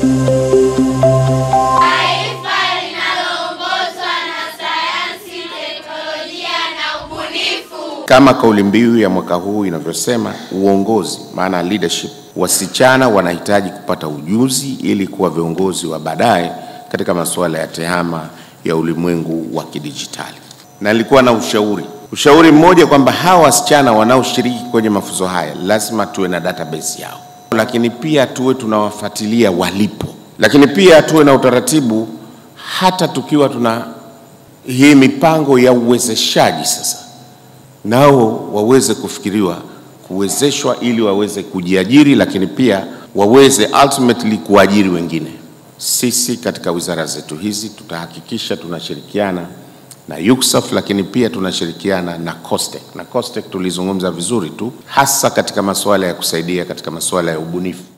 Taifa linaloongozwa na sayansi, teknolojia na ubunifu. Kama kauli mbiu ya mwaka huu inavyosema, uongozi, maana leadership, wasichana wanahitaji kupata ujuzi ili kuwa viongozi wa baadaye katika masuala ya tehama ya ulimwengu wa kidijitali. Na nilikuwa na ushauri ushauri mmoja kwamba hawa wasichana wanaoshiriki kwenye mafunzo haya lazima tuwe na database yao, lakini pia tuwe tunawafuatilia walipo, lakini pia tuwe na utaratibu hata tukiwa tuna hii mipango ya uwezeshaji sasa nao waweze kufikiriwa kuwezeshwa ili waweze kujiajiri, lakini pia waweze ultimately kuajiri wengine. Sisi katika wizara zetu hizi tutahakikisha tunashirikiana na UCSAF, lakini pia tunashirikiana na COSTECH. Na COSTECH tulizungumza vizuri tu, hasa katika masuala ya kusaidia katika masuala ya ubunifu.